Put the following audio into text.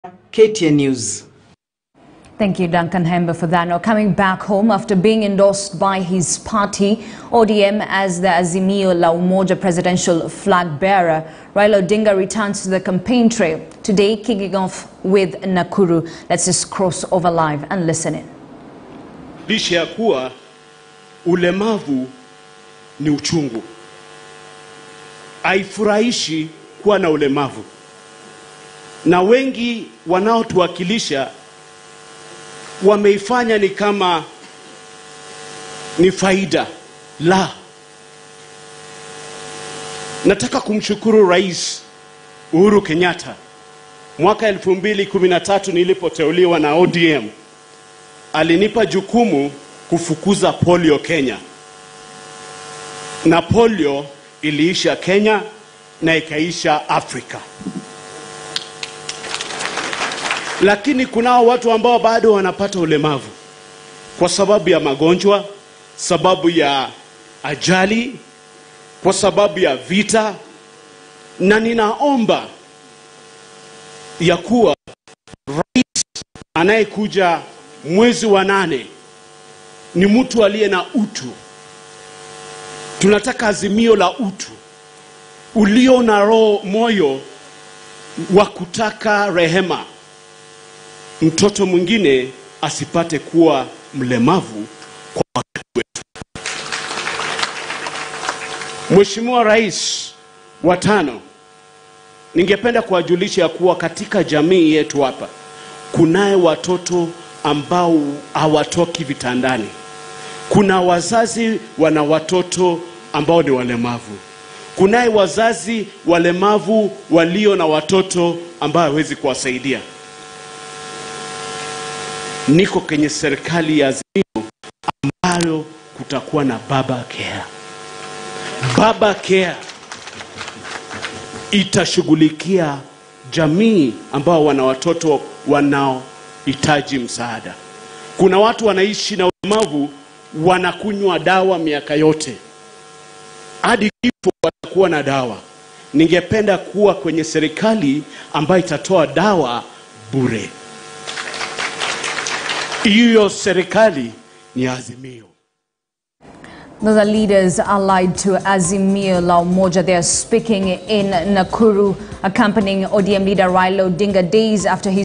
KTN News. Thank you, Duncan Hember, for that. Now, coming back home after being endorsed by his party, ODM, as the Azimio La Umoja presidential flag bearer, Raila Odinga returns to the campaign trail. Today, kicking off with Nakuru. Let's just cross over live and listen in. Licha ya kuwa ulemavu ni uchungu, haifurahishi kuwa na ulemavu, na wengi wanaotuwakilisha wameifanya ni kama ni faida. La, nataka kumshukuru Rais Uhuru Kenyatta. Mwaka 2013 nilipoteuliwa na ODM, alinipa jukumu kufukuza polio Kenya, na polio iliisha Kenya na ikaisha Afrika. Lakini kunao watu ambao bado wanapata ulemavu kwa sababu ya magonjwa, sababu ya ajali, kwa sababu ya vita, na ninaomba ya kuwa rais anayekuja mwezi wa nane ni mtu aliye na utu. Tunataka azimio la utu ulio na roho moyo wa kutaka rehema, mtoto mwingine asipate kuwa mlemavu kwa wakati wetu. Mheshimiwa Rais wa tano, ningependa kuwajulisha ya kuwa katika jamii yetu hapa kunaye watoto ambao hawatoki vitandani. Kuna wazazi wana watoto ambao ni walemavu. Kunaye wazazi walemavu walio na watoto ambao hawezi kuwasaidia. Niko kwenye serikali ya Azimio ambayo kutakuwa na baba care. Baba care itashughulikia jamii ambao wana watoto wanaohitaji msaada. Kuna watu wanaishi na ulemavu wanakunywa dawa miaka yote hadi kifo watakuwa na dawa. Ningependa kuwa kwenye serikali ambayo itatoa dawa bure. Hiyo serikali ni Azimio. Those are leaders allied to Azimio La Umoja. They are speaking in Nakuru, accompanying ODM leader Raila Odinga days after his